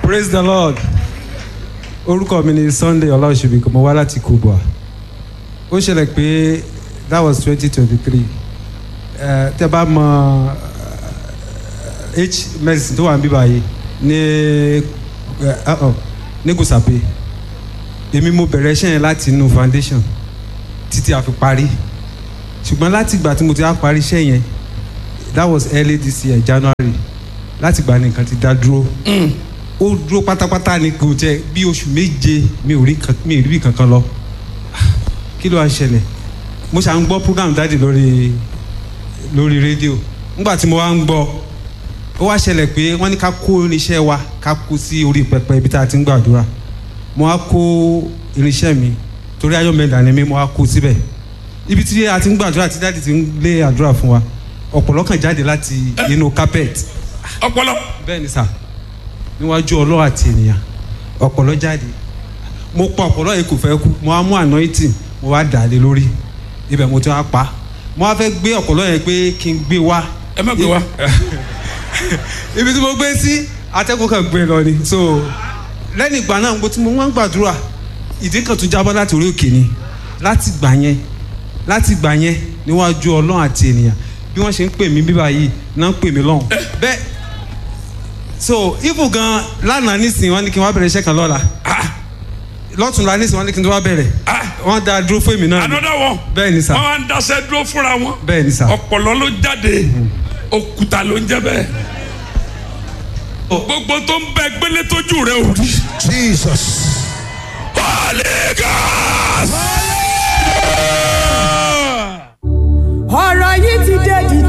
praise the lord orúkọ mi ni sunday ọláòṣèbí mo wá láti kubwa ó ṣẹlẹ̀ pé that was twenty twenty three tẹ bá mọ eh, h medicine tó wà ní bíbá yìí ní eh, uh-uh, ní gùsàpè èmi mo bẹ̀rẹ̀ iṣẹ́ yẹn láti inú foundation títí a fi parí ṣùgbọ́n láti ìgbà tí mo ti á parí iṣẹ́ yẹn that was early this year january láti ìgbà nìkan ti dá dúró ó dúró pátápátá ni kò jẹ bí oṣù méje mi ò rí kan- mi ò rí bí kankan lọ kí ló wá ń ṣẹlẹ̀ mo ṣà ń gbọ́ program dáàdì lórí lórí rédíò nígbà tí mo wá ń gbọ́ ó wá ṣẹlẹ̀ pé wọ́n ní ká kó irinṣẹ́ wa ká kó sí orí pẹpẹ ibi tá a ti ń gbàdúrà mo wá kó irinṣẹ́ mi torí ayọ̀mẹ̀dà ni mi mo wá kó síbẹ̀ ibi tí a ti ń gbàdúrà tí dáàdì ti ń lé àdúrà fún wa ọ̀pọ̀lọ́ kan jáde láti inú carpet ọpọlọ bẹ́ẹ̀ ni sà níwájú ọlọ́run àti ènìyàn ọ̀pọ̀lọ́ jáde mo pa ọ̀pọ̀lọ́ yìí kò fẹ́ kú mo wá mú anointing mo wá dà á lé lórí ibẹ̀ mo ti wá pa mo wá fẹ́ gbé ọ̀pọ̀lọ́ yẹn pé kí n gbé wá ẹ má gbé wa ibi tí mo gbé sí atẹ́gùn kan gbé lọ ni so lẹ́yìn ìgbà náà mo ti mo wá ń gbàdúrà ìdí kan tún jábọ́ láti orí òkè ni láti gbà yẹn láti gbà yẹn níwájú ọlọ́run àti ènìyàn bí wọ́n ṣe ń pè mí bíbá yìí náà ń pè mí lọ́hùn bẹ́ẹ̀ so ifu gan lánàá nísìnyí wọ́n ní kí n wá bẹ̀rẹ̀ iṣẹ́ kan lọ́la lọ́tùnla nísìnyí wọ́n ní kí n tó wá bẹ̀rẹ̀ wọ́n dá dúró fún èmi náà ni another one bẹ́ẹ̀ ni sà wọn wá ń daṣẹ dúró fúnra wọn bẹ́ẹ̀ ni sà ọpọlọ ló jáde òkúta ló ń jẹ bẹ́ẹ̀ gbogbo tó ń bẹ gbélé tójú rẹ ò rí Jesus. Holy Ghost. ọ̀rọ̀ yìí ti dé di